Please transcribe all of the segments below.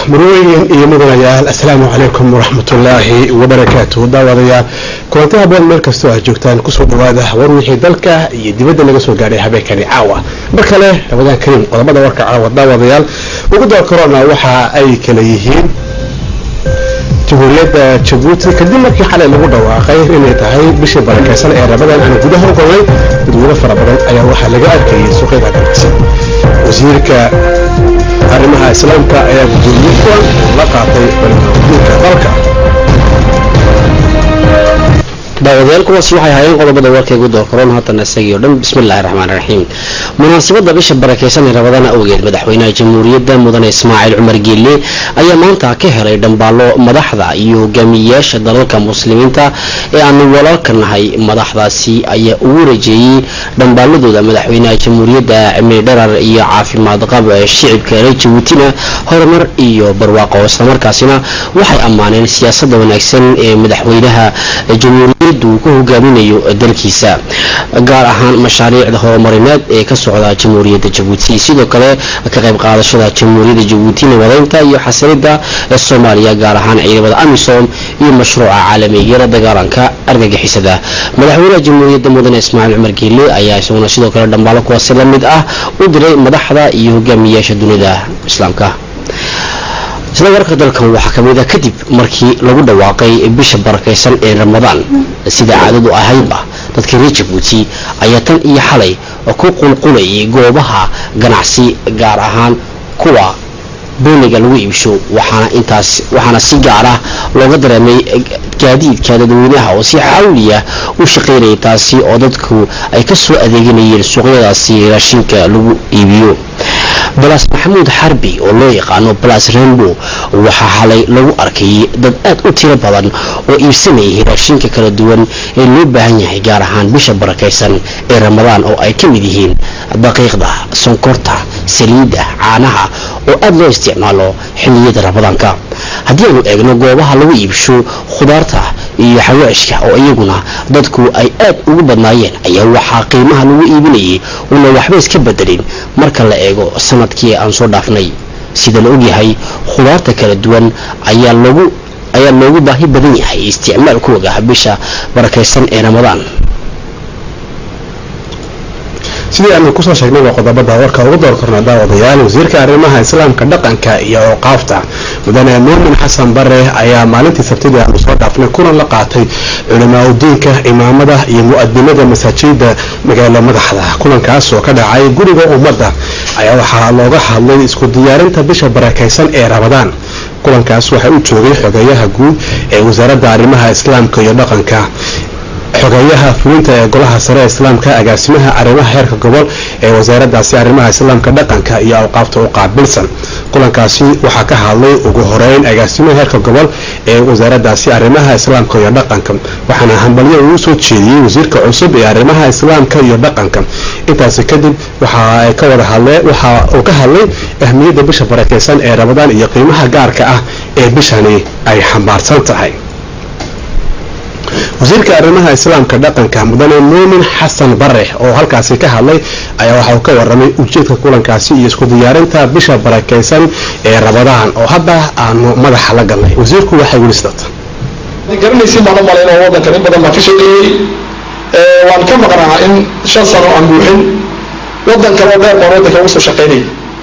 marooyin iyo mudanayaal assalaamu calaykum waraxmatullaahi wabarakaatu daawadayaal kulanti haboon meel kastoo aad joogtaan kusoo dhawaada war wixii dalka iyo dibadda laga soo gaadhay habeenkani caawa mar kale ramadaan kariim qodobada warka caawa daawadayaal ugu door corona waxa ay kala yihiin jamhuuriyadda jabuuti kadib markii xalay lagu dhawaaqay inay tahay bishii barakeysan ee ramadaan aan gudaha u galnay dadweyne fara badan ayaa waxaa laga arkayay suuqyada ganacsi wasiirka arrimaha islaamka ayaa gudoomiye kuwan la qaatay balmaamudiinka dalka daawadayaal kuwaasi waxay ahaayeen qodobada warkaygu door karoon haatan isagii o dhan bismillahi raxmaan raxiim munaasabadda bisha barakeysan ee rabadaan awgeed madaxweynaha jamhuuriyadda mudane ismaaciil cumar geelle ayaa maanta ka helay dhambaallo madaxda iyo hogaamiyeyaasha dalalka muslimiinta ee aanu walaalka nahay madaxdaasi ayaa ugu rajeeyey dhambaaladooda madaxweynaha jamhuuriyadda cimri dharar iyo caafimaad qab shicibka reer jabuutina horumar iyo barwaaqo islamarkaasina waxay ammaaneen siyaasadda wanaagsan ee madaxweynaha jamhuuriyadda uu ku hogaaminayo dalkiisa gaar ahaan mashaariicda horumarineed ee ka socda jamhuuriyadda jabuuti sidoo kale ka qayb qaadashada jamhuuriyadda jabuuti nabadeynta iyo xasilida ee soomaaliya gaar ahaan ciidamada amisom iyo mashruuca caalamiyara dagaalanka argagixisada madaxweynaha jamhuuriyadda mudane ismaaciil cumar geelle ayaa isaguna sidoo kale dhambaalo kuwaasi la mid ah u diray madaxda iyo hogaamiyeyaasha dunida islaamka isla warka dalkan waxaa ka mid a kadib markii lagu dhawaaqay bisha barakeysan ee ramadaan sida caadadu ahaydba dadka reer jabuuti ayaa tan iyo xalay ku qulqulayay goobaha ganacsi gaar ahaan kuwa booniga lagu iibsho waxaana intaas waxaana si gaar ah looga dareemay gaadiidka dadweynaha oo si xawliya u shaqaynayay taasi oo dadku ay ka soo adeeganayeen suuqyadaasi raashinka lagu iibiyo balas maxamuud xarbi oo loo yaqaano balas rainbow waxaa xalay lagu arkayay dad aad u tiro badan oo iibsanayay raashinka kala duwan ee loo baahan yahay gaar ahaan bisha barakeysan ee ramadaan oo ay ka mid yihiin daqiiqda sonkorta saliidda caanaha oo aad loo isticmaalo xilliyada ramadaanka haddii aanu eegno goobaha lagu iibsho khudaarta iyo xawaashka oo iyaguna dadku ay aad ugu badnaayeen ayaa waxaa qiimaha lagu iibinayay una waxba iska bedelin marka la eego sanadkii aan soo dhaafnay sida la ogyahay khudaarta kala duwan ayaa loogu ayaa loogu baahi badan yahay isticmaalkooga bisha barakeysan ee ramadaan sidii aanu kusoo sheegnayba qodobada warka ugu door korna daawadayaal wasiirka arrimaha islaamka dhaqanka iyo awqaafta mudane muumin xasan bare ayaa maalintii sabtidii aanu soo dhaafnay kulan la qaatay culamaa udiinka imaamada iyo mu-adimada masaajida magaalo madaxda kulankaas oo ka dhacay guriga ummadda ayaa waxaa looga hadlay isku diyaarinta bisha barakeysan ee ramadaan kulankaas waxaa u joogay xogeeyaha guud ee wasaaradda arrimaha islaamka iyo dhaqanka xogeeyaha fulinta ee golaha sare ee islaamka agaasimaha arrimaha heerka gobol ee wasaaraddaasi arrimaha islaamka dhaqanka iyo awqaafta u qaabilsan kulankaasi waxaa ka hadlay ugu horeyn agaasimaha heerka gobol ee wasaaraddaasi arrimaha islaamka iyo dhaqanka waxaana hambalyo uu soo jeediyey wasiirka cusub ee arrimaha islaamka iyo dhaqanka intaasi kadib waxa ka wada hadle waxa uu ka hadlay ahmiyadda bisha barakeysan ee ramadaan iyo qiimaha gaarka ah ee bishani ay xambaarsan tahay wasiirka arrimaha islaamka dhaqanka mudane muumin xasan bare oo halkaasi ka hadlay ayaa waxa uu ka waramay ujeedka kulankaasi iyo isku diyaarinta bisha barakeysan ee ramadaan oo hadda aanu madaxa la galnay wasiirku waxay weli sidata garanaysi baan u malayn oo waddankan in badan baan ka shaqeeyey waan ka maqnaa in shan sano aan buuxin waddankan oo dheer baan waddankan ugu soo shaqaynayay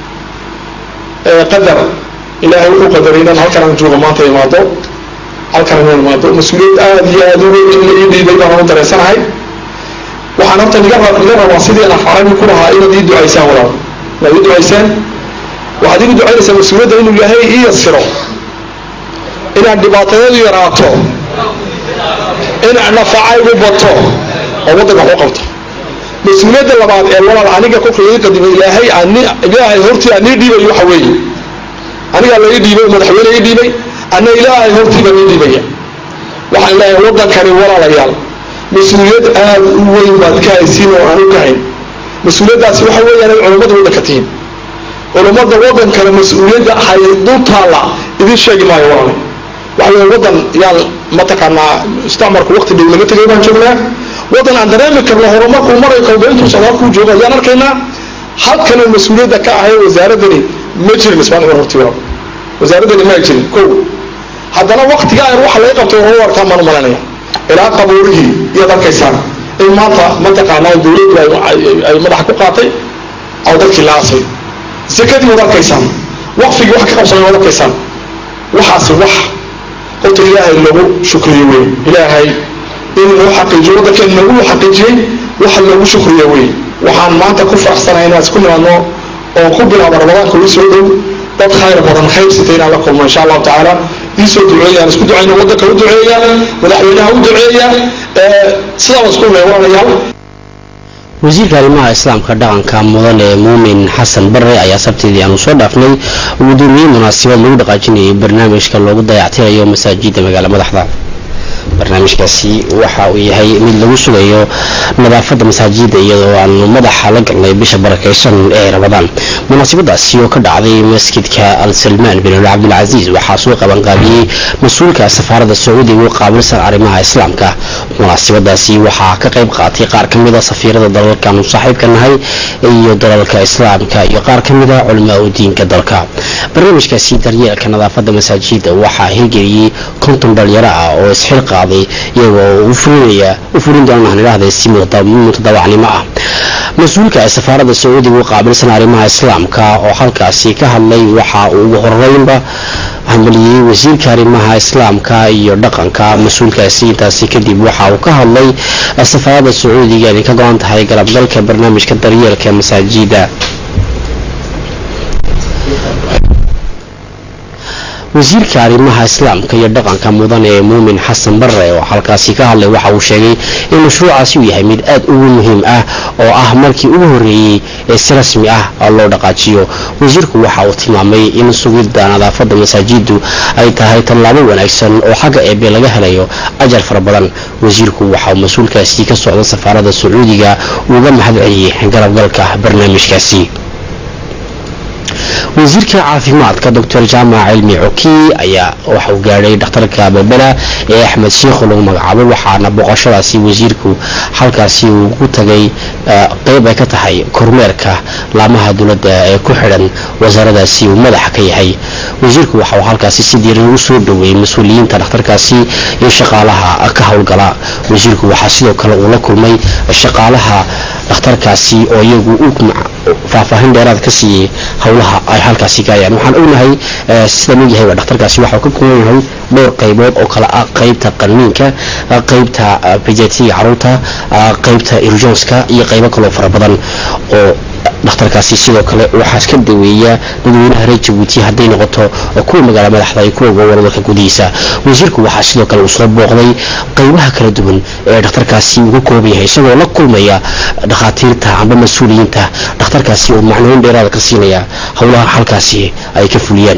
qadar ilaahay wuxuu qadaray inaan halkan aan joogo maanta imaado halkan inaan imaado mas-uuliyad aada iyo aada u weyn in la ii dhiibay baan u dareensanahay waxaan horta niga rab niga rabaa sidii aan xarabi ku lahaa inaad ii ducaysaan walaal inaad ii ducaysaan waxaad igu ducaynaysaa mas-uuliyadda inuu ilaahay ii yasiro inaan dhibaatadeedu yaraato in nafacaygu bato oo waddanka wax u qabto mas-uuliyadda labaad ee walaal aniga kolka ii qadimay ilaahay ani ilaahay hortii aan ii dhiibayo waxa weeye anigaa la ii dhiibay madaxweyne ii dhiibay anna ilaahay hortiiba ii dhiibaya waxaan leeyahay waddankani walaalayaal mas-uuliyad aada u weyn baad ka haysiin oo aan u ka hayn mas-uuliyaddaasi waxa weeyaan ay culummada waddanka tihiin culummada waddankana mas-uuliyadda hay dul taalla idin sheegi maayo walaalay waxa weeye waddan yaan mataqaanaa isticmarku waqti dhow laga tegay baan joognaa waddan aan dareemi karno horumarkuu maray kolba intuu socdaalkuu joogo ayaan arkaynaa halkanuu mas-uuliyadda ka ahay wasaaraddani ma jirin ismaan cumar horti walaal wasaaraddeena ma jirin kow haddana waktiga aan waxa laga qabtay hore warkaa maan malanaya ilaa qabuurihii iyaad arkaysaan in maanta mataqaanaa dowladdu ay madaxa ku qaatay oo dadkii la aasay zakadii waad arkaysaan waqfigii wax ka qabsanay waad arkaysaan waxaasi wax horta ilaahay lagu shukriyo wey ilaahay in loo xaqiijiyo waddankeena nagu xaqiijiyey waxa loogu shukriyo wey waxaan maanta ku faraxsanahay inaan isku nimaadno oo ku bilaabo ramadaanka uu soo dhow dad khayr badan khayr sitay inaan la kulmo insha allahu tacaala ii soo duceeya aan isku ducayno waddanka u duceeya madaxweynaha u duceeya sidaa isku leewanayaal wasiirka arrimaha islaamka dhaqanka mudane muumin xasan bare ayaa sabtidii aanu soo dhaafnay gudoomiyey munaasabad lagu dhaqaajinayay barnaamijka loogu dayactirayo masaajida magaala madaxda barnaamijkaasi waxa uu yahay mid lagu sugayo nadaafadda masaajida iyadoo aanu madaxa la galnay bisha barakeysan ee ramadaan munaasabadaasi oo ka dhacday masjidka al salmaan bin cabdilcasiis waxaa soo qabanqaabiyey mas-uulka safaarada sacuudiga u qaabilsan arrimaha islaamka munaasabadaasi waxaa ka qayb qaatay qaar ka mid a safiirada dalalkaanu saaxiibka nahay iyo dalalka islaamka iyo qaar ka mid a culamaa u diinka dalka barnaamijkaasi daryeelka nadaafadda masaajida waxaa hirgeliyey konton dhalinyaro ah oo isxil qaaday iyagoo u furinaya u furin doona aan idhaahday si mutadawacnimo ah mas-uulka safaarada sacuudiga u qaabilsan arrimaha islaamka oo halkaasi ka hadlay waxa uu ugu horeynba hambaliyey wasiirka arrimaha islaamka iyo dhaqanka mas-uulkaasi intaasi kadib waxa uu ka hadlay safaarada sacuudiga inay ka go-an tahay galabgalka barnaamijka daryeelka masaajida wasiirka arrimaha islaamka iyo dhaqanka mudan ee muumin xasan bare oo halkaasi ka hadlay waxa uu sheegay in mashruucaasi uu yahay mid aad ugu muhiim ah oo ah markii ugu horreeyey ee si rasmi ah loo dhaqaajiyo wasiirku waxa uu tilmaamay in sugidda nadaafadda masaajidu ay tahay tallaabo wanaagsan oo xagga eebe laga helayo ajar fara badan wasiirku waxa uu mas-uulkaasi ka socda safaarada sacuudiga uga mahad celiyey galabgalka barnaamijkaasi wasiirka caafimaadka doctor jaamac cilmi coki ayaa waxauu gaadhay dhakhtarka belbela ee axmed sheikhu lagu magacaabo waxaana boqoshadaasi wasiirku halkaasi uu ku tagay qeyb ay ka tahay kormeerka laamaha dowladda ee ku xidhan wasaaradaasi uu madaxa ka yahay wasiirku waxa uu halkaasi si diiran ugu soo dhoweeyey mas-uuliyiinta dhakhtarkaasi iyo shaqaalaha ka howlgala wasiirku waxaa sidoo kale uu la kulmay shaqaalaha dhakhtarkaasi oo iyagu u faahfaahin dheeraad ka siiyey howlaha ay halkaasi gaayaan waxaan ognahay sidaan ogyahayba dhakhtarkaasi waxau ka kooban yahay dhowr qaybood oo kale ah qaybta qaniinka qaybta bejetiga caruurta qaybta irjonska iyo qaybo kaloo fara badan oo dhakhtarkaasi sidoo kale waxaas ka daweeya dadweynaha reer jabuuti hadday noqoto kuwa magaala madaxda iyo kuwa gobolka gudihiisa wasiirku waxaa sidoo kale uu soo booqday qaybaha kala duwan ee dhakhtarkaasi uu ka kooban yahay isagoo la kulmaya dhakhaatiirta amba mas-uuliyiinta dhakhtarkaasi uu macnooyin dheeraada ka siinaya howlaha halkaasi ay ka fuliyaan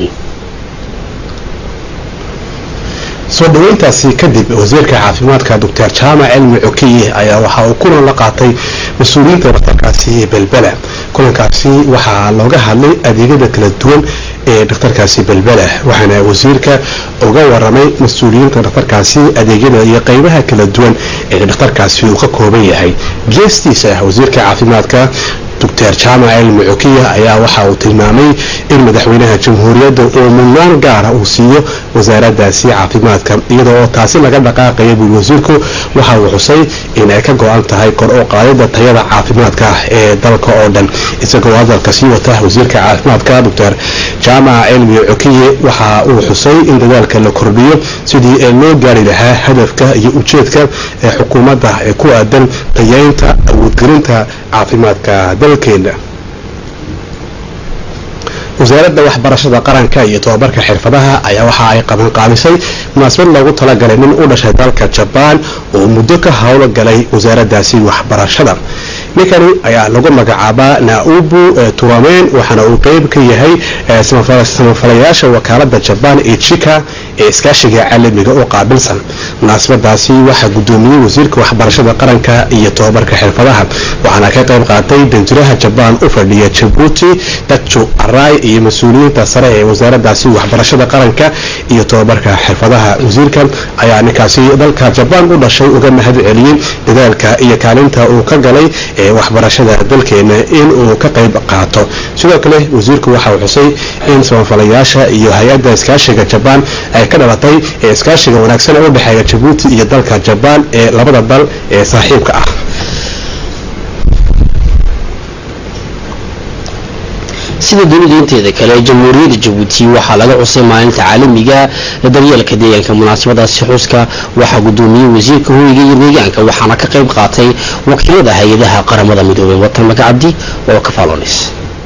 soo dhaweyntaasi kadib wasiirka caafimaadka doctor jaamac cilmi cokiye ayaa waxa uu kulan la qaatay mas-uuliyiinta dhakhtarkaasi belbela kulankaasi waxaa looga hadlay adeegyada kala duwan ee dhakhtarkaasi belbela waxaana wasiirka uga waramay mas-uuliyiinta dhakhtarkaasi adeegyada iyo qeybaha kala duwan ee dhakhtarkaasi uu ka kooban yahay geestiisa wasiirka caafimaadka doctor jaamac cilmi cokiya ayaa waxa uu tilmaamay in madaxweynaha jamhuuriyadda uu mudnaan gaara uu siiyo wasaaradaasi caafimaadka iyadoo oo taasi laga dhaqaaqaya buuli wasiirku waxa uu xusay in ay ka go-an tahay kor u qaadida tayada caafimaadka ee dalka oo dhan isagoo hadalka sii wata wasiirka caafimaadka doctor jaamac cilmi cokiye waxa uu xusay in dadaalka la kordhiyo sidii loo gaari lahaa hadafka iyo ujeedka ee xukuumadda ee ku aadan tayeynta awoodgelinta caafimaadka dalkeena wasaaradda waxbarashada qaranka iyo tobabarka xirfadaha ayaa waxa ay qabanqaabisay munaasabad loogu talagalay nin u dhashay dalka jabaan oo muddo ka howlo galay wasaaraddaasi waxbarashada ninkani ayaa lagu magacaabaa naubu turamen waxaana uu qeyb ka yahay samafalayaasha wakaalada jabaan ee jika ee iskaashiga caalamiga oo qaabilsan munaasabadaasi waxaa gudoomiyey wasiirka waxbarashada qaranka iyo tobabarka xirfadaha waxaana ka qayb qaatay danjiraha jabaan u fadhiya jabuuti dakjo aray iyo mas-uuliyiinta sare ee wasaaradaasi waxbarashada qaranka iyo tobabarka xirfadaha wasiirka ayaa ninkaasi dalka jabaan u dhashay uga mahad celiyey dadaalka iyo kaalinta uu ka galay ee waxbarashada dalkeena in uu ka qayb qaato sidoo kale wasiirku waxa uu xusay in samafalayaasha iyo hay-adda iskaashiga jabaan ay ka dhalatay ee iskaashiga wanaagsan ee u dhexeeya jabuuti iyo dalka jabaan ee labada dal ee saaxiibka ah sida dunida inteeda kale jamhuuriyadda jabuuti waxaa laga cusay maalinta caalamiga ee daryeelka deegaanka munaasabadaasi xuska waxaa gudoomiyey wasiirka hoyga iyo deegaanka waxaana ka qayb qaatay wakiilada hay-adaha qaramada midoobay watan magacabdi oo ka faalonis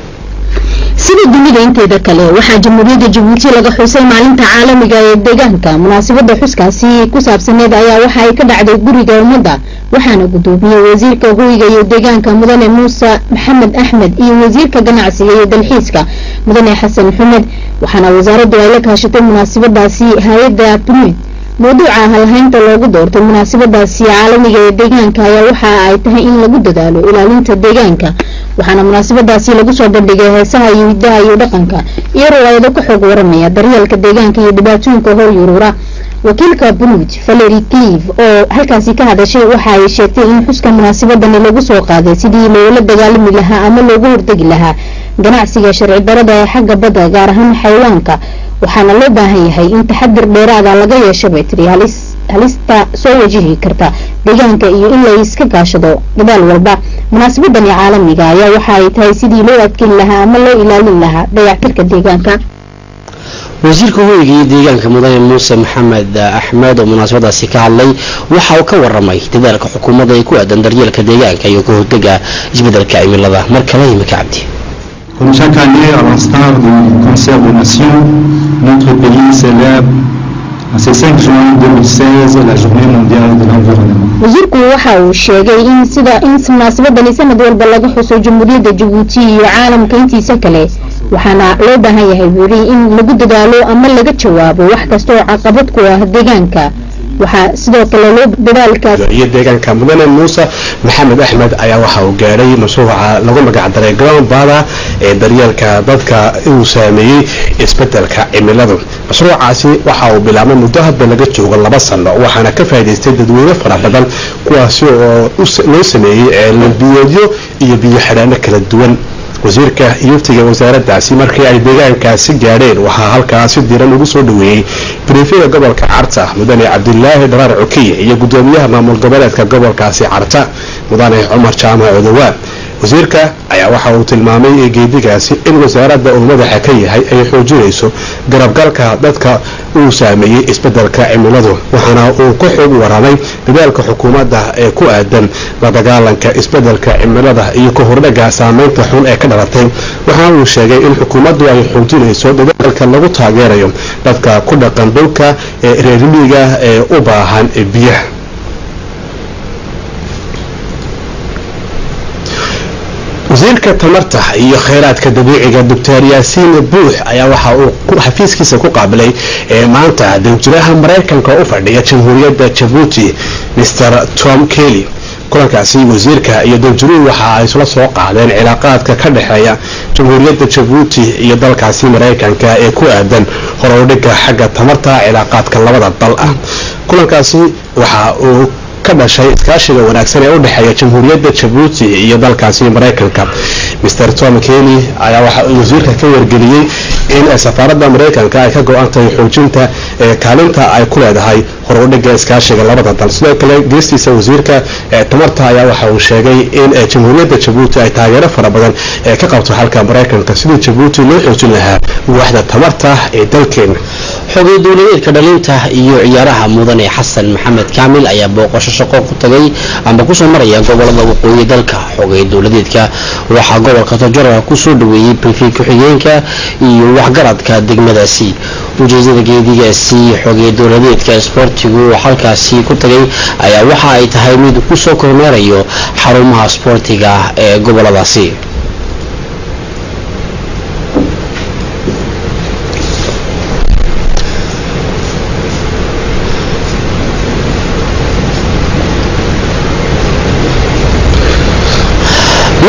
sida dunida inteeda kale waxaa jamhuuriyadda jabuuti laga xusay maalinta caalamiga ee deegaanka munaasabada xuskaasi ku saabsaneed ayaa waxa ay ka dhacday guriga ummadda waxaana gudoomiyey wasiirka hoyga iyo deegaanka mudane muuse maxamed axmed iyo wasiirka ganacsiga iyo dalxiiska mudane xasan xumed waxaana wasaaraddu ay la kaashatay munaasabadaasi hay-adda punud mawduuca halhaynta loogu doortay munaasabadaasi caalamiga ee deegaanka ayaa waxa ay tahay in lagu dadaalo ilaalinta deegaanka waxaana munaasabadaasi lagu soo bandhigay heesaha iyo hidaha iyo dhaqanka iyo riwaayado ka xoog waramaya daryeelka deegaanka iyo dhibaatooyinka hor yuruura wakiilka bunuud valery cleve oo halkaasi ka hadashay waxa ay sheegtay in xuska munaasabadani lagu soo qaaday sidii loola dagaalami lahaa ama loogu hortegi lahaa ganacsiga sharci darada ee xagga badda gaar ahaan xayawaanka waxaana loo baahan yahay in taxadir dheeraada laga yeesho bay tiri halis halista soo wajihi karta deegaanka iyo in la iska gaashado dadaal walba munaasabadani caalamiga ayaa waxa ay tahay sidii loo adkeyn lahaa ama loo ilaalin lahaa dayactirka deegaanka wasiirka hoyga iyo deegaanka mudane muuse maxamed axmed oo munaasabadaasi ka hadlay waxa uu ka waramay dadaalka xukuumadda ee ku aadan daryeelka deegaanka iyo ka hortega isbedelka cimilada mar kale imika cabdi Comme chaque année, à l'instar du concert des nations, notre pays célèbre en ce 5 juin 2016 la journée mondiale de l'environnement. wasiirku waxa uu sheegay in sida in munaasabadani sanad walba laga xuso jamhuuriyadda jabuuti iyo caalamka intiisa kale waxaana loo baahan yahay buuri in lagu dadaalo ama laga jawaabo wax kasta oo caqabad ku ah deegaanka waxaa sidoo kale loo dadaalkaas iyo deegaanka mudane muuse maxamed axmed ayaa waxa uu gaadhay mashruuca lagu magacdaray ground bada ee daryeelka dadka uu saameeyey isbedelka cimiladu mashruucaasi waxa uu bilaabmay muddo hadda laga joogo laba sano waxaana ka faa'iidaystay dadweyne fara badan kuwaasi oo loo sameeyey ceelbiyoodyo iyo biyo xidhaano kala duwan wasiirka yuftiga wasaaraddaasi markii ay deegaankaasi gaadheen waxaa halkaasi diran ugu soo dhaweeyey briefyada gobolka carta mudane cabdilaahi dharaar cukiye iyo gudoomiyaha maamul goboleedka gobolkaasi carta mudane cumar jaamac odowaan wasiirka ayaa waxa uu tilmaamay geedigaasi in wasaaradda uu madaxa ka yahay ay xoojinayso garabgalka dadka uu saameeyey isbedelka cimiladu waxaana uu ka xoog waramay dadaalka xukuumadda ee ku aadan la dagaalanka isbedelka cimilada iyo ka hordhaga saameynta xun ee ka dhalatay waxaana uu sheegay in xukuumaddu ay xoojinayso dadaalka lagu taageerayo dadka ku dhaqan dhulka ee reermiiga ee u baahan biyaha wasiirka tamarta iyo kheyraadka dabiiciga doctor yaasiin buux ayaa waxa uu xafiiskiisa ku qaabilay maanta danjiraha maraykanka u fadhiya jamhuuriyadda jabuuti mr tom kelly kulankaasi wasiirka iyo danjiruhu waxa ay isla soo qaadeen cilaaqaadka ka dhexeeya jamhuuriyadda jabuuti iyo dalkaasi maraykanka ee ku aadan horowdhiga xagga tamarta cilaaqaadka labada dal ah kulankaasi waxa uu ka dhashay iskaashiga wanaagsan ee u dhexeeya jamhuuriyadda jabuuti iyo dalkaasi maraykanka mr tom kelly ayaa waxa uu wasiirka ka wargeliyey in safaaradda maraykanka ay ka go-antahay xoojinta kaalinta ay ku leedahay horudhiga iskaashiga labada dal sidoo kale geestiisa wasiirka tamarta ayaa waxa uu sheegay in jamhuuriyadda jabuuti ay taageero fara badan ka qabto halka maraykanka sidii jabuuti loo xoojin lahaa waaxda tamarta ee dalkeena xogay dowladeedka dhalinta iyo ciyaaraha mudane xasan maxamed kaamil ayaa booqasho shaqo ku tagay ama kusoo maraya gobolada waqooyi dalka xogay dowladeedka waxaa gobolka tojora kusoo dhaweeyey brifi ku-xigeenka iyo waxgaradka degmadaasi ujeedada geedigaasi xogay dowladeedka sboortigu halkaasi ku tagay ayaa waxa ay tahay mid kusoo kormeerayo xarumaha sboortiga ee goboladaasi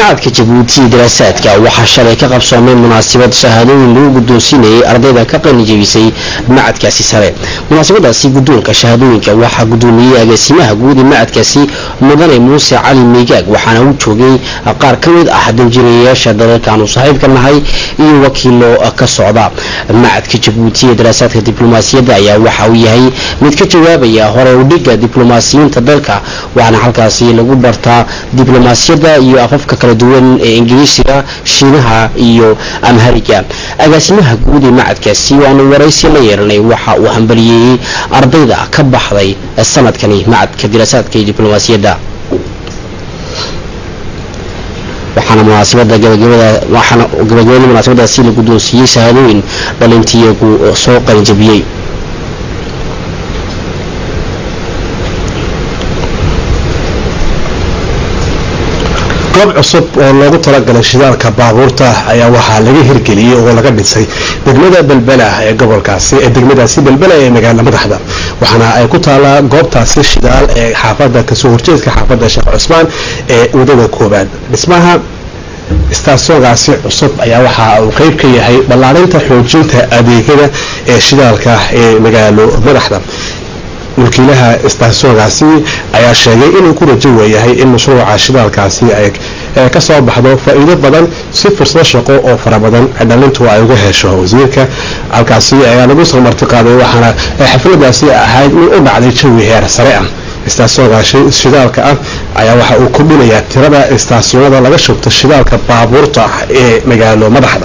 macadka jabuuti daraasaadka waxaa shalay ka qabsoomay munaasabad shahaadooyin lagu guddoonsiinayay ardayda ka qalinjebisay macadkaasi sare munaasabadaasi guddoonka shahaadooyinka waxaa guddoomiyey agaasimaha guud ee macadkaasi mudane muuse cali miigaag waxaana u joogay qaar ka mid ah danjirayaasha dalalkaanu saaxiibka nahay iyo wakiilo ka socda macadka jabuuti ee daraasaadka diblomaasiyadda ayaa waxa uu yahay mid ka jawaabaya hore udhiga diblomaasiyiinta dalka waxaana halkaasi lagu bartaa diblomaasiyadda iyo afafka kala duwan ee ingiriisiga shiinaha iyo amhariga agaasimaha guud ee macadkaasi waanu waraysi la yeelanay waxa uu hambaliyeeyey ardayda ka baxday sanadkani macadka diraasaadka iyo diblomaasiyadda waxaana munaasabada gabagabada waxaana gabagabadii munaasabadaasi la guddoonsiiyey shahaadooyin dhalintiyagu soo qalinjabiyey goob cusub oo loogu talagalay shidaalka baabuurta ayaa waxaa laga hirgeliyey oo laga dhisay degmada belbela ee gobolkaasi ee degmadaasi belbela ee magaala madaxda waxaana ay ku taalaa goobtaasi shidaal ee xaafada kasoo horjeedka xaafada sheekh cusmaan ee wadada koobaad dhismaha istaasoogaasi cusub ayaa waxa uu qeyb ka yahay ballaarinta xoojinta adeegyada ee shidaalka ee magaalo madaxda wakiilaha istaasoogaasi ayaa sheegay inuu ku rajo weeyahay in mashruuca shidaalkaasi ay ka soo baxdo faa-iido badan si fursado shaqo oo fara badan dhalintu ay uga hesho wasiirka halkaasi ayaa lagu soo martiqaaday waxaana xafladaasi ahayd mid u dhacday jawi heer sare ah istaasoogaasi shidaalka ah ayaa waxa uu kordhinayaa tirada istaasyoonada laga shubto shidaalka baabuurta ee magaalo madaxda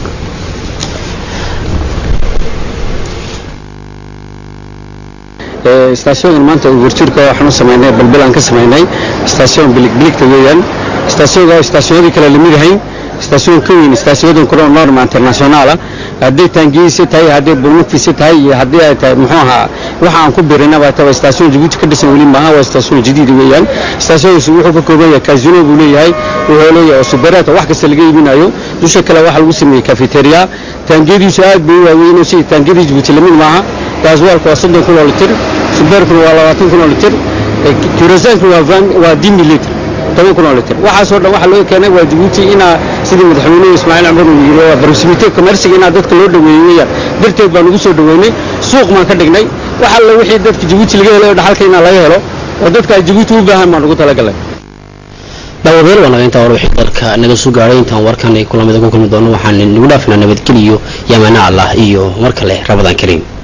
istaasyoonkan maanta uurtuurka waxaan u samaynay balbel aan ka samaynay istaasyoon biligbiligta weeyaan istaasyoonka istaasyoonadii kale lamid ahayn istaasyoon ka weyn istaasyoonada kale norma internationaala hadday taangiyiisa tahay hadday bulmugtiisa tahay iyo haddii ay tahay muxuu ahaa waxa aan ku birinaba tahay istaasyoon jabuuti ka dhisan weli maaha waa istaasyoon jadiid weeyaan istaasyoonkaasi wuxuu ka kooban yahay kaasino buu leeyahay wuxuu leeyahay subeeraata wax kasta laga iibinayo dusha kale waxaa lagu sameeyey cafeteria taangiyadiisu aad bay u waaweyn si taangiyadii jabuuti lamid maaha gaaswaalku waa soddon kun oo litir subeerkuna waa labaatan kun oo litir kurasaanku waa dimi litr toban kun oo litir waxaasoo dhan waxaa loo keenay waa jabuuti inaa sidii madaxweynuhu ismaaciil cumar uu yiri waa proximity commerciga inaa dadka loo dhaweeyo weeyaan darteed baan ugu soo dhaweynay suuq baan ka dhignay wax alla wixii dadka jabuuti laga helay oo dhaxalka inaa laga helo oo dadka ay jabuuti u baahan baan ugu talagalay dhawadeel waa naga intaa war wixii dalka naga soo gaadhay intaan warkan ay kulamida ku kulmi doono waxaan nagu dhaafinaa nabadgeliyo yamana allah iyo mar kale rabadaan kariim